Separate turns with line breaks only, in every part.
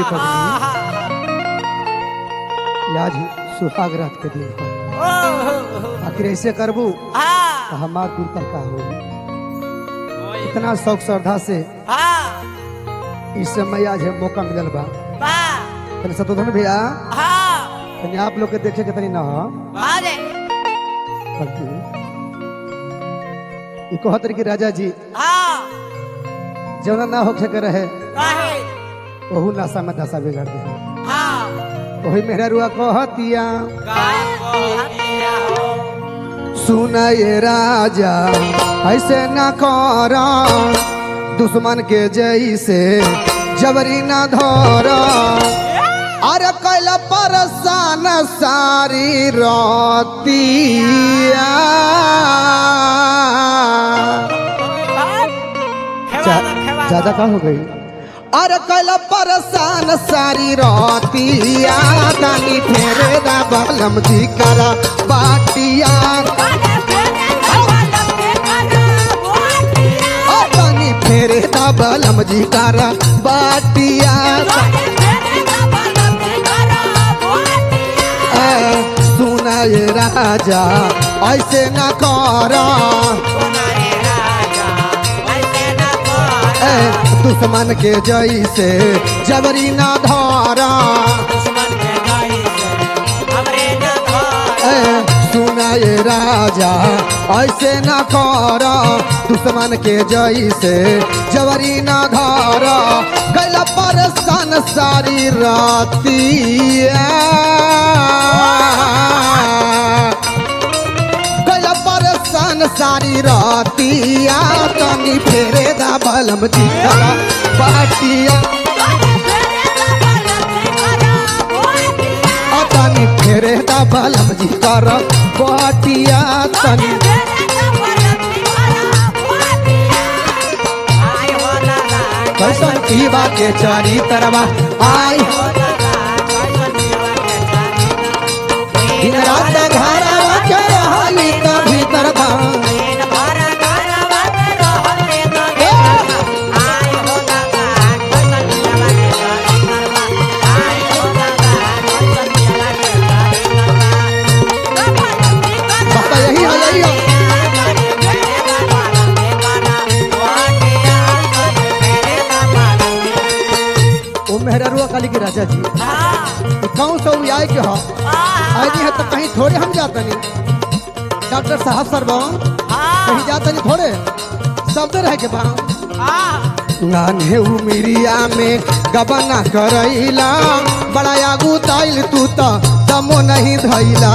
पगली ये आज सुहाग रात के दिन पर आखिर ऐसे करबू तो हमार दिल पर का हो इतना शौक श्रद्धा से इस समय आज है मौका मिलल बा तनी सतोधन भैया तनी आप लोग के देखे के तनी ना हो बल्कि ई कहत रही कि राजा जी जौना ना होखे के रहे ओहू नशा में दशा बिगाड़ दे वही मेहरा रुआ कहतिया सुना ये राजा ऐसे न कर दुश्मन के जैसे जबरी न धर अरे कैला परेशान सारी रतिया ज्यादा का हो गई अरे कैला परेशान सारी रतिया दानी फेरे दा बलम जी करा बाटिया ओ दानी फेरे दा बलम जी करा बाटिया ए, सुना ये राजा ऐसे न कर ए, दुश्मन के जैसे जबरी न धरा ए, सुना ये राजा ऐसे न कर दुश्मन के जैसे जबरी न धर गैला परेशान सारी रातिया गैला परेशान सारी रातिया तनी फेरे दा बलम दिखला बाटिया आ तनी फेरे दा बलम जी कर बाटिया तनी कैसन पीवा के चारी तरवा आई दिन रात घरवा के रहली त भीतर था बता यही है यही है ओ मेहररुआ काली के राजा जी ई कौन सा आए के हो आई है तो कहीं थोड़े हम जाते नहीं डॉक्टर साहब सर कहीं जाते नहीं थोड़े शब्द रह के बा नान्हे उमिरिया में गबना करैला बड़ा आगू ताइल तू तो दमो नहीं धैला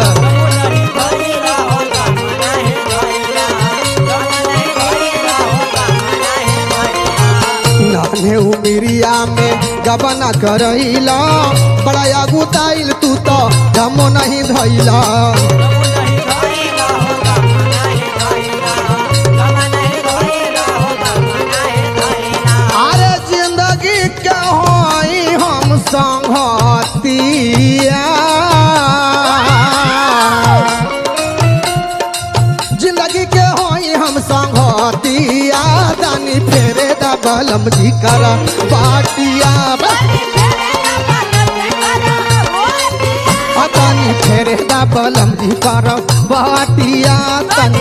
नान्हे उमिरिया में गबना करैला बड़ा आगू ताइल तू तो दमो नहीं धैला अरे जिंदगी के होई हम संगतिया जिंदगी के होई हम संगतिया दानी फेरे दा बलम जी कर बाटिया आ दानी फेरे दा बलम जी कर बाटिया तनी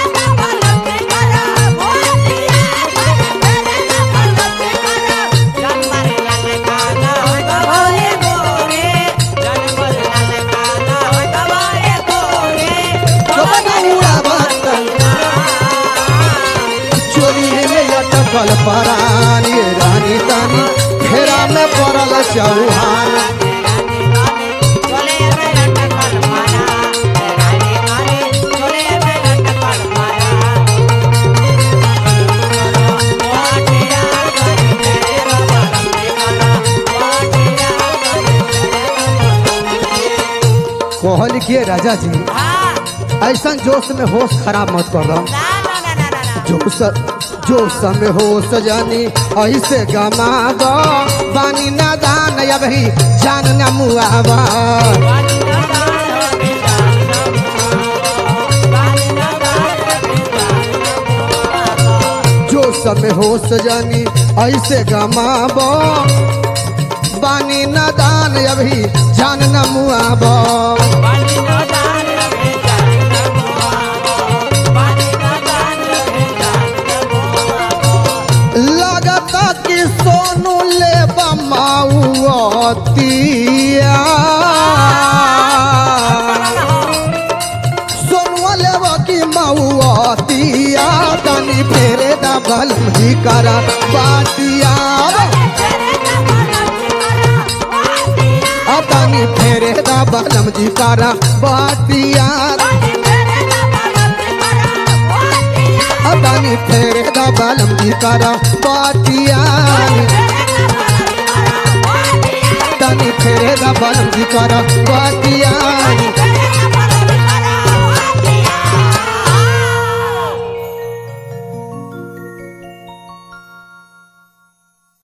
चोरी में अटकल परानी रानी तानी फेरा में पड़ल चौहान कहल के राजा जी ऐसा जोश में होश खराब मत कर दो जोश जोश में होश जानी ऐसे गमा दो बानी ना दान अब ही जान न मुआवा जोश में होश जानी ऐसे गमाबो बानी नदान अभी जान न मुआबो लगता कि सोनू ले बमाउतिया सोनुआ लेब की मऊतिया तनी फेरे दबल जी करा बाटिया आ तनी फेरे दबल जी करा बाटिया आ तनी फेरे दबल जी करा बाटिया तनी फेरे दबल जी करा बाटिया